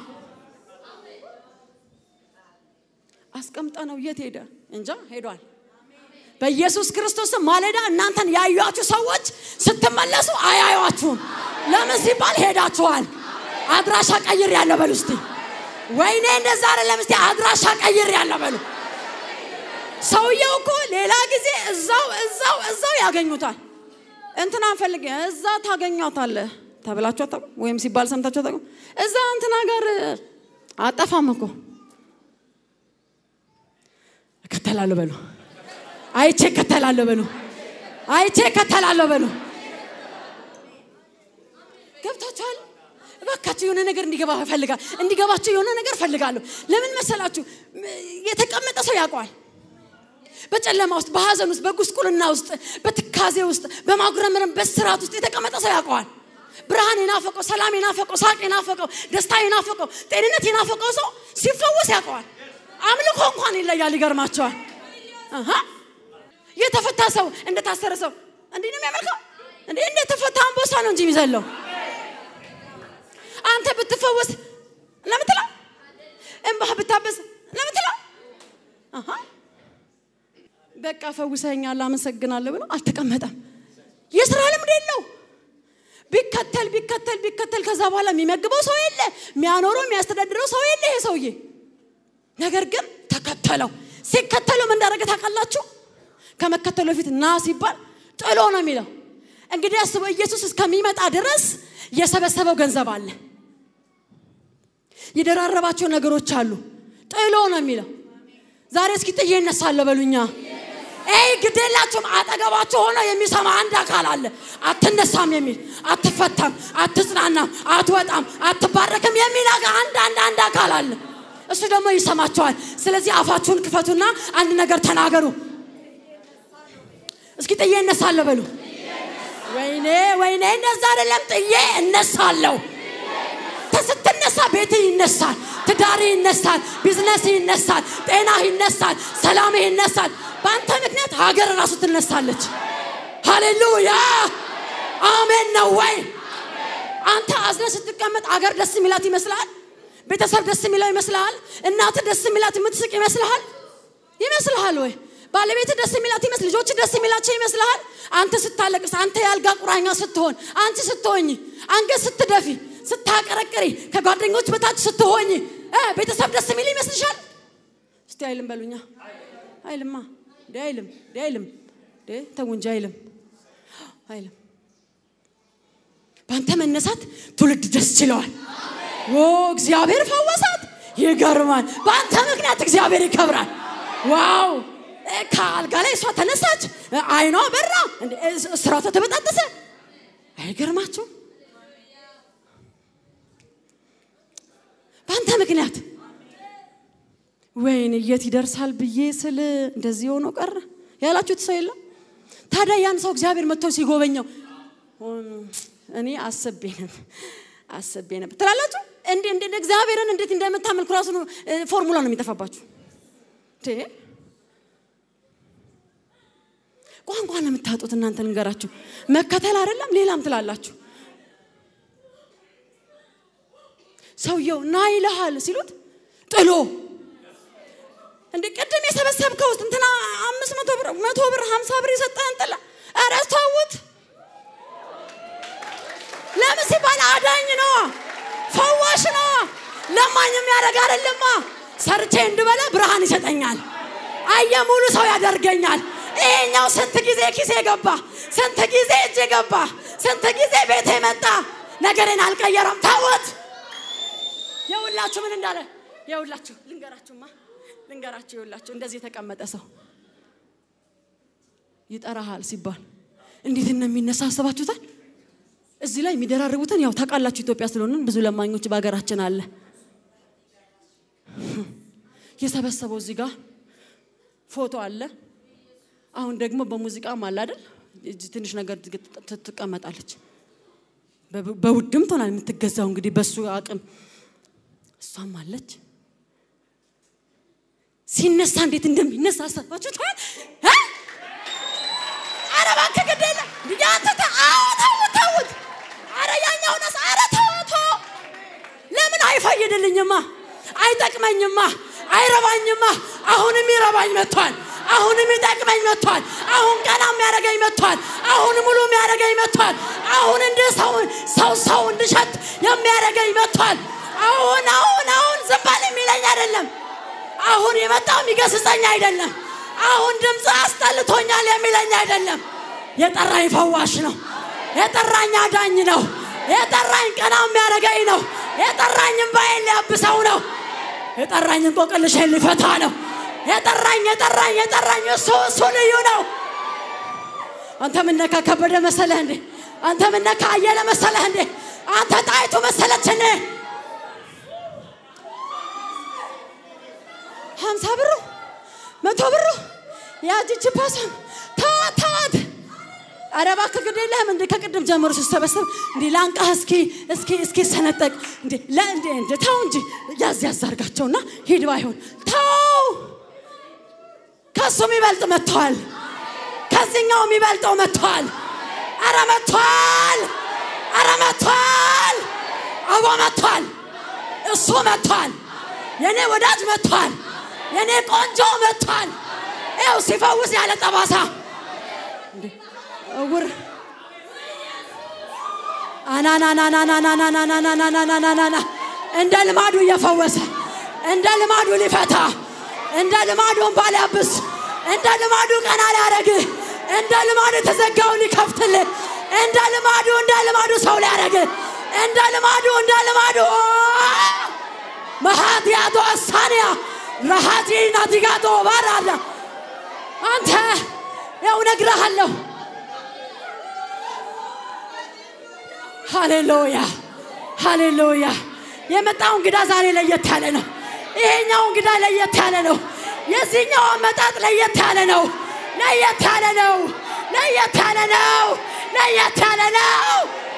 አስቀምጠ ነው የት ሄደ እንጃ ሄዷል። በኢየሱስ ክርስቶስም ማለዳ እናንተን ያዩአችሁ ሰዎች ስትመለሱ አያዩአችሁም። ለምን ሲባል ሄዳችኋል። አድራሻ ቀይር ያለ በሉ እስቲ ወይኔ እንደዛ አይደለም። እስቲ አድራሻ ቀይር ያለ በሉ። ሰውየው እኮ ሌላ ጊዜ እዛው እዛው እዛው ያገኙታል። እንትና ፈልግ እዛ ታገኟታለህ ተብላችሁ አታውቁም? ወይም ሲባል ሰምታችሁ አታውቁም? እዛ እንትና ጋር አጠፋም እኮ እከተላለሁ በሉ። አይቼ እከተላለሁ በሉ። አይቼ እከተላለሁ በሉ። ገብታችኋል? እባካችሁ የሆነ ነገር እንዲገባ ፈልጋል እንዲገባችሁ የሆነ ነገር ፈልጋለሁ። ለምን መሰላችሁ? የተቀመጠ ሰው ያውቀዋል። በጨለማ ውስጥ፣ በሀዘን ውስጥ፣ በጉስቁልና ውስጥ፣ በትካዜ ውስጥ፣ በማጉረምረም በስራት ውስጥ የተቀመጠ ሰው ያውቀዋል። ብርሃን የናፈቀው፣ ሰላም የናፈቀው፣ ሳቅ የናፈቀው፣ ደስታ የናፈቀው፣ ጤንነት የናፈቀው ሰው ሲፈወስ ያውቀዋል። አምልኮ እንኳን ይለያል። ይገርማቸዋል። የተፈታ ሰው እንደታሰረ ሰው እንዲህ ነው የሚያመልከው። እንዴ እንደተፈታ አንበሳ ነው እንጂ የሚዘለው አንተ ብትፈወስ ለምትለው እንባህ ብታበስ ለምትለው በቃ ፈውሰኛል አመሰግናለሁ ብሎ አልተቀመጠም። የስራ ልምድ የለው። ቢከተል ቢከተል ቢከተል ከዛ በኋላ የሚመግበው ሰው የለ፣ የሚያኖረው የሚያስተዳድረው ሰው የለ ይሄ ሰውዬ። ነገር ግን ተከተለው። ሲከተለው ምን እንዳደረገ ታውቃላችሁ? ከመከተሉ በፊት ና ሲባል ጥሎ ነው የሚለው። እንግዲህ አስበው፣ ኢየሱስ እስከሚመጣ ድረስ የሰበሰበው ገንዘብ አለ፣ የደራረባቸው ነገሮች አሉ። ጥሎ ነው የሚለው። ዛሬ እስኪ ጥዬ እነሳለሁ በሉኛ። ይህ ግዴላችሁም አጠገባችሁ ሆኖ የሚሰማ አንድ አካል አለ። አትነሳም የሚል አትፈታም፣ አትጽናናም፣ አትወጣም፣ አትባረክም የሚል አንድ አንድ አንድ አካል አለ። እሱ ደግሞ ይሰማቸዋል። ስለዚህ አፋችሁን ክፈቱና አንድ ነገር ተናገሩ። እስኪ ጥዬ እነሳለሁ በሉ። ወይኔ ወይኔ፣ እንደዛ አይደለም። ጥዬ እነሳለሁ። ስትነሳ ቤትህ ይነሳል፣ ትዳርህ ይነሳል፣ ቢዝነስህ ይነሳል፣ ጤናህ ይነሳል፣ ሰላምህ ይነሳል። በአንተ ምክንያት ሀገር ራሱ ትነሳለች። ሃሌሉያ አሜን ነው ወይ? አንተ አዝነ ስትቀመጥ አገር ደስ የሚላት ይመስልሃል? ቤተሰብ ደስ የሚለው ይመስልሃል? እናት ደስ የሚላት የምትስቅ ይመስልሃል? ይመስልሃል ወይ? ባለቤት ደስ የሚላት ይመስል ልጆች ደስ የሚላቸው ይመስልሃል? አንተ ስታለቅስ፣ አንተ ያልጋ ቁራኛ ስትሆን፣ አንቺ ስትሆኝ፣ አንገት ስትደፊ፣ ስታቀረቅሪ፣ ከጓደኞች በታች ስትሆኝ ቤተሰብ ደስ የሚል ይመስልሻል? እስቲ አይልም በሉኛ። አይልማ እንዴ አይልም እንዴ አይልም እንዴ ተው እንጂ አይልም አይልም። በአንተ መነሳት ትውልድ ደስ ችለዋል። ኦ እግዚአብሔር ፈወሳት። ይገርማል። በአንተ ምክንያት እግዚአብሔር ይከብራል። ዋው ከአልጋ ላይ እሷ ተነሳች፣ አይኗ በራ፣ ስራቷ ተበጣጠሰ። አይገርማችሁ? በአንተ ምክንያት ወይን የት ይደርሳል ብዬ ስል እንደዚህ ሆኖ ቀረ ያላችሁት ሰው የለም? ታዲያ ያን ሰው እግዚአብሔር መጥቶ ሲጎበኘው እኔ አስቤ ነበር አስቤ ነበር ትላላችሁ። እንዴ እንዴ እግዚአብሔርን እንዴት እንደምታመልኩ ራሱ ነው እ፣ ፎርሙላ ነው የሚጠፋባችሁ። እንዴ ቋንቋ ነው የምታጡት እናንተ ልንገራችሁ። መከተል አይደለም ሌላም ትላላችሁ። ሰውየው ና ይልሃል ሲሉት ጥሎ እንደ ቅድም የሰበሰብከው ውስጥ እንትና አምስት መቶ ብር መቶ ብር ሀምሳ ብር የሰጠህን ጥላ ኧረ ተውት። ለምን ሲባል አዳኝ ነዋ፣ ፈዋሽ ነዋ፣ ለማኝ የሚያደርግ አይደለማ። ሰርቼ እንድበላ ብርሃን ይሰጠኛል፣ አየ ሙሉ ሰው ያደርገኛል። ይሄኛው ስንት ጊዜ ኪሴ ገባ፣ ስንት ጊዜ እጄ ገባ፣ ስንት ጊዜ ቤቴ መጣ፣ ነገሬን አልቀየረም። ተውት። የሁላችሁ ምን እንዳለ የሁላችሁ ልንገራችሁማ ልንገራችሁ የሁላችሁ እንደዚህ የተቀመጠ ሰው ይጠራሃል ሲባል እንዴት እንደሚነሳ አስባችሁታል? እዚህ ላይ የሚደራርቡትን ያው ታውቃላችሁ። ኢትዮጵያ ስለሆንን ብዙ ለማኞች በሀገራችን አለ። የሰበሰበው እዚህ ጋር ፎቶ አለ። አሁን ደግሞ በሙዚቃም አለ አይደል? እጅ ትንሽ ነገር ት- ትቀመጣለች። በብ- በውድም ትሆናል የምትገዛው እንግዲህ በሱ አቅም እሷም አለች። ሲነሳ እንዴት እንደሚነሳ አሰባችሁታል? እ? ኧረ እባክህ ግድ የለም እንዲህ አንተ ተ- አዎ ተውት ተውት። ኧረ ያኛው ነስ ኧረ ተው ተው። ለምን አይፈይድልኝማ፣ አይጠቅመኝማ፣ አይረባኝማ። አሁንም ይረባኝ መጥቷል። አሁንም ይጠቅመኝ መጥቷል። አሁን ቀና የሚያደርገኝ መጥቷል። አሁን ሙሉ የሚያደርገኝ መጥቷል። አሁን እንደ ሰው ሰው ሰው እንድሸት የሚያደርገኝ መጥቷል። አሁን አሁን አሁን ዝም በል የሚለኝ አይደለም። አሁን የመጣው የሚገስጸኝ አይደለም። አሁን ድምፅ አስጠልቶኛል የሚለኝ አይደለም። የጠራኝ ፈዋሽ ነው። የጠራኝ አዳኝ ነው። የጠራኝ ቀና የሚያደርገኝ ነው። የጠራኝ እምባዬን ሊያብሰው ነው። የጠራኝ እንቆቅልሼን ሊፈታ ነው። የጠራኝ የጠራኝ የጠራኝ እሱ እሱ ልዩ ነው። አንተ ምነካ ከበደ መሰለህ እንዴ? አንተ ምነካ አየለ መሰለህ እንዴ? አንተ ጣይቱ መሰለች እንዴ? ሀምሳ ብሩ መቶ ብሩ ያጅች ፓሷን ተዋት ተዋት። ኧረ እባክህ ግድ የለህም እንደ ከቅድም ጀምሮ ሲሰበሰብ እንዲ ላንቃህ እስኪ እስኪ እስኪ ሰነጠቅ እንዲ ለእንዲ እንዲ ተው እንጂ ያዝ ያዝ አድርጋቸውና ሂድ ባይሆን ተው። ከሱ የሚበልጥ መጥተዋል። ከዚህኛው የሚበልጠው መጥተዋል። አረ መጥተዋል። አረ መጥተዋል። አቦ መጥተዋል። እሱ መጥተዋል። የኔ ወዳጅ መጥተዋል። የኔ ቆንጆ መጥቷል። ይኸው ሲፈውስ ያለ ጠባሳ እንዴ! እውር አናናናናናናናናናናናናናና እንደ ልማዱ እየፈወሰ እንደ ልማዱ ሊፈታ እንደ ልማዱ እንባ ሊያብስ እንደ ልማዱ ቀና ሊያረግህ እንደ ልማዱ የተዘጋውን ሊከፍትልህ እንደ ልማዱ እንደ ልማዱ ሰው ሊያረግህ እንደ ልማዱ እንደ ልማዱ መሃትያቶ አሳንያ ረሃቲ ናቲጋቶ ባራዳ አንተ ያው ነግረሃለሁ። ሃሌሉያ ሃሌሉያ። የመጣው እንግዳ ዛሬ ለየት ያለ ነው። ይሄኛው እንግዳ ለየት ያለ ነው። የዚህኛው አመጣጥ ለየት ያለ ነው። ለየት ያለ ነው። ለየት ያለ ነው። ለየት ያለ ነው።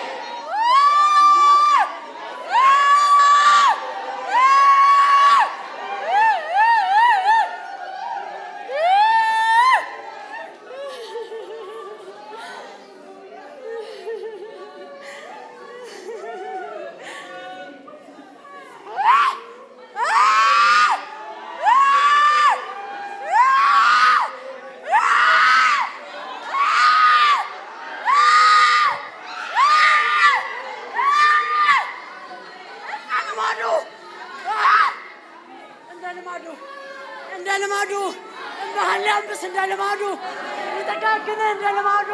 እንደ ልማዱ እንደ ልማዱ እንባህን ሊያብስ እንደ ልማዱ ሊጠጋግን እንደ ልማዱ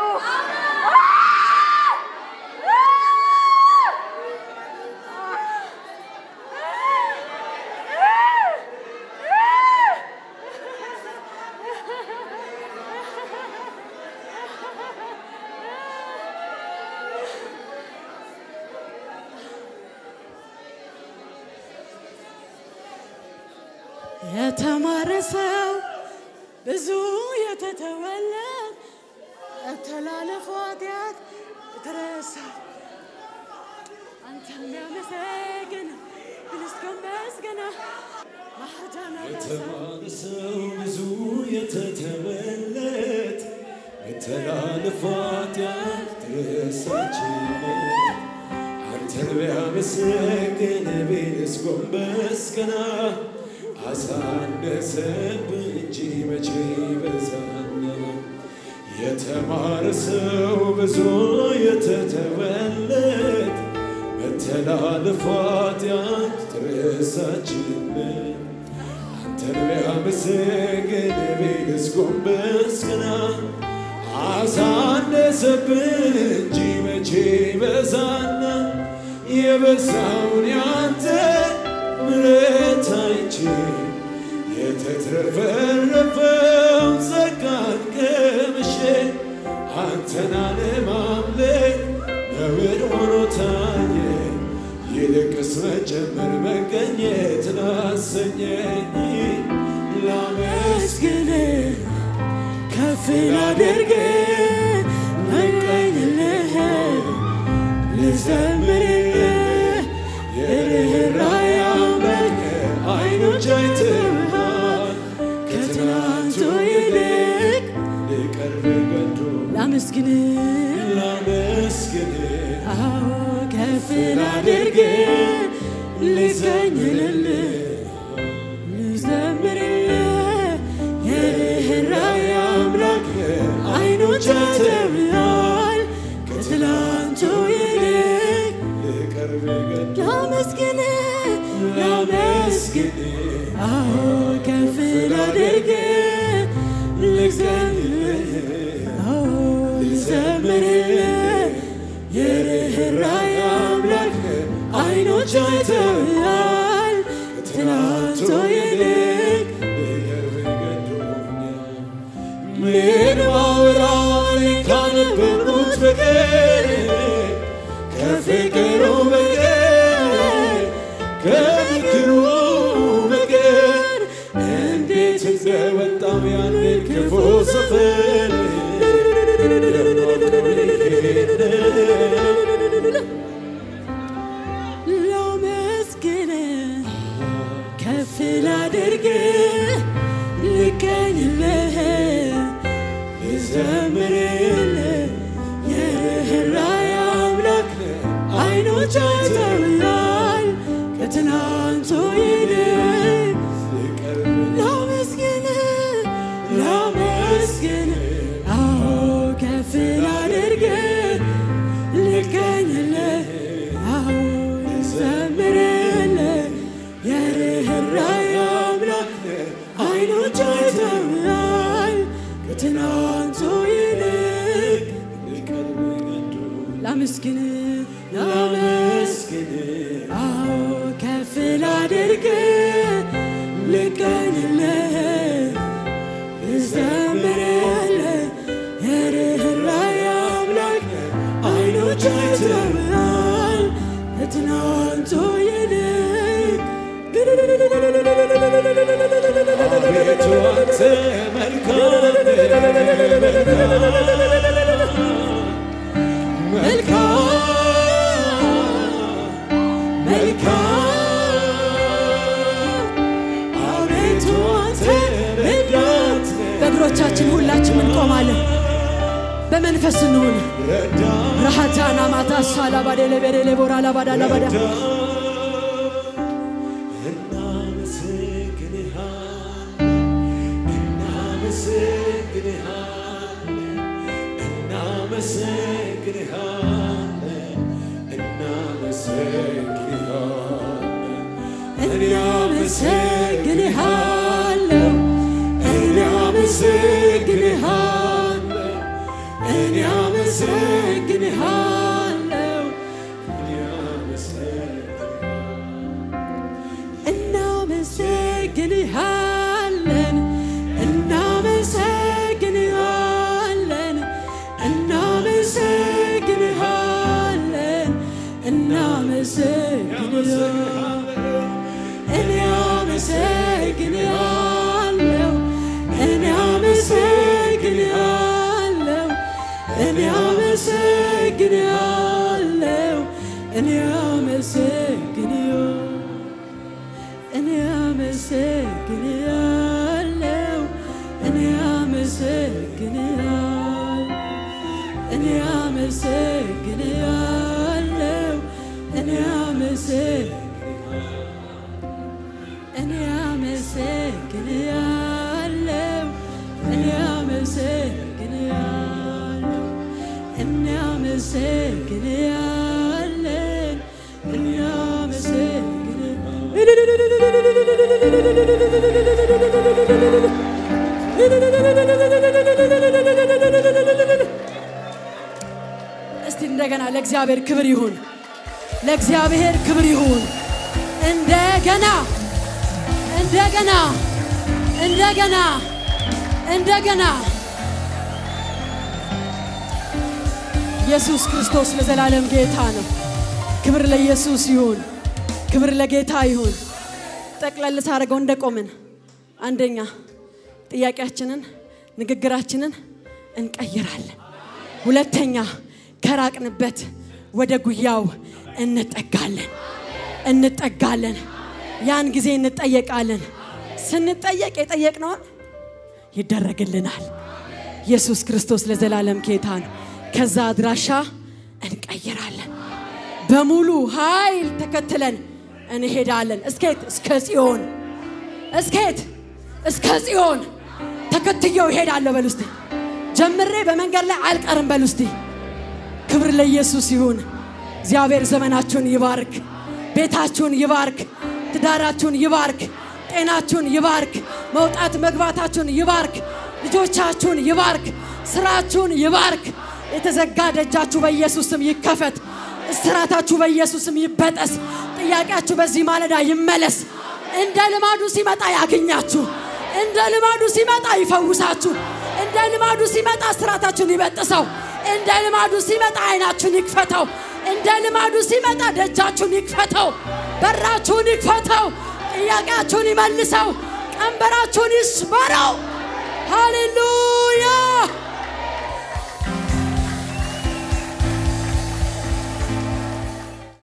የተማረ ሰው ብዙ የተተወለት ተላለፈ ኃጢአት የተረሳ አንተ የሚያመሰግን ምስጋና መስገና ማዳና የተባለ ሰው ብዙ የተተመለት መተላለፋት ያልተረሳችለት አንተን ቢያመሰግን ቢልስ ጎንበስ ቀና አሳነሰብህ እንጂ መቼ ይበዛና የተማረ ሰው ብዙ የተተወለት መተላለፋት ያልተረሳችለት አንተን ቢያመሰግን ቢልስ ጎንበስ ቀና አሳነሰብን እንጂ መቼ በዛና የበዛውን ያንተ ምሕረት አይቼ የተትረፈረፈው ጸጋን ቀምሼ አንተን አለማምለክ ነውር ሆኖ ታየ። ይልቅስ መጀመር መገኘት ላሰኘኝ ላመስግን ከፍ ላድርግ መቀኝልህ ልዘምርልህ የርኅራኄ አምላክ አይኖች አይተውሃል ከትናንቱ ይልቅ ልቀርብ ገዶ ላመስግን ላመስግን አዎ ከፍ ላድርግ ልዘኝልህ ልዘምርልህ የርኅራኄ አምላክ አይኖች አይተውሃል ከትላንቱ ይልቅ ልቀርብ ገዶ ላመስግን ላመስግን አዎ ከፍ ላድርግ ልዘምርልህ አዎ ልዘምርልህ የርኅራኄ አምላክ አይኖች አይተውሃል ከትናንቱ ይልቅ ልቀርብ ገዶኛል ምን ማውራት ካነበብኩት በቀር ከፍቅሩ በቀር ከምክሩ በቀር እንዴት እንደወጣው ያንን ክፉ ሰፈር ላመስግን ከፍ ላድርግ ልገኝልህ ልዘምርልህ የርኅራኄ አምላክ አይኖች አይተውሃል ከትናንቱ ይልቅ ላመስግን ላመስግን አዎ ከፍ ላድርግ ልገኝልህ አዎ ልዘምርልህ የርኅራኄ አምላክ አይኖች አይተውሃል ከትናንቱ ይልቅ ላመስግን ላመስግን አዎ ከፍ ላድርግ ልገኝልህ ልዘምርልህ የርኅራኄ አምላክ አይኖች አይተውሃል ከትናንቱ ይልቅ አቤቱ አንተ መልካም መልካም መልካም አቤቱ አንተ ረዳት በእግሮቻችን ሁላችን እንቆማለን። በመንፈስ እንሁን። ረሃታና ማታ ሳላባዴ ለቤሬ ቦራ ላባዳ ላባዳ እኔ አመሰግንሃለሁ እኔ አመሰግንሃለሁ እኔ አመሰግንሃለሁ እናመሰግንሃለን እናመሰግንሃለን እናመሰግንሃለን እናመሰግንሃለን እኔ አመሰግንሃለሁ እኔ አመሰግንሃለሁ እኔ አመሰግንሃለሁ እኔ አመሰግንሃለሁ እኔ አመሰግንሃለሁ እኔ አመሰግንሃለሁ እኔ አመሰግንሃለሁ እኔ አመሰግንሃለሁ እኔ አመሰግንሃለሁ እኔ አመሰግንሃለሁ እኔ አመሰግንሃለን እኔ አመሰግንሃለን እስቲ እንደገና ለእግዚአብሔር ክብር ይሁን፣ ለእግዚአብሔር ክብር ይሁን። እንደገና እንደገና እንደገና እንደገና ኢየሱስ ክርስቶስ ለዘላለም ጌታ ነው። ክብር ለኢየሱስ ይሁን፣ ክብር ለጌታ ይሁን። ጠቅለል ሳደርገው እንደቆምን አንደኛ ጥያቄያችንን ንግግራችንን እንቀይራለን። ሁለተኛ ከራቅንበት ወደ ጉያው እንጠጋለን እንጠጋለን። ያን ጊዜ እንጠየቃለን። ስንጠየቅ የጠየቅነውን ይደረግልናል። ኢየሱስ ክርስቶስ ለዘላለም ጌታ ነው። ከዛ አድራሻ እንቀይራለን። በሙሉ ኃይል ተከትለን እንሄዳለን። እስኬት እስከ ጽዮን እስኬት እስከ ጽዮን ተከትየው ይሄዳለሁ በሉ እስቲ። ጀምሬ በመንገድ ላይ አልቀርም በሉ እስቲ። ክብር ለኢየሱስ ይሁን። እግዚአብሔር ዘመናችሁን ይባርክ፣ ቤታችሁን ይባርክ፣ ትዳራችሁን ይባርክ፣ ጤናችሁን ይባርክ፣ መውጣት መግባታችሁን ይባርክ፣ ልጆቻችሁን ይባርክ፣ ስራችሁን ይባርክ። የተዘጋ ደጃችሁ በኢየሱስ ስም ይከፈት። እስራታችሁ በኢየሱስ ስም ይበጠስ። ጥያቄያችሁ በዚህ ማለዳ ይመለስ። እንደ ልማዱ ሲመጣ ያገኛችሁ። እንደ ልማዱ ሲመጣ ይፈውሳችሁ። እንደ ልማዱ ሲመጣ እስራታችሁን ይበጥሰው። እንደ ልማዱ ሲመጣ አይናችሁን ይክፈተው። እንደ ልማዱ ሲመጣ ደጃችሁን ይክፈተው። በራችሁን ይክፈተው። ጥያቄያችሁን ይመልሰው። ቀንበራችሁን ይስበረው። ሃሌሉያ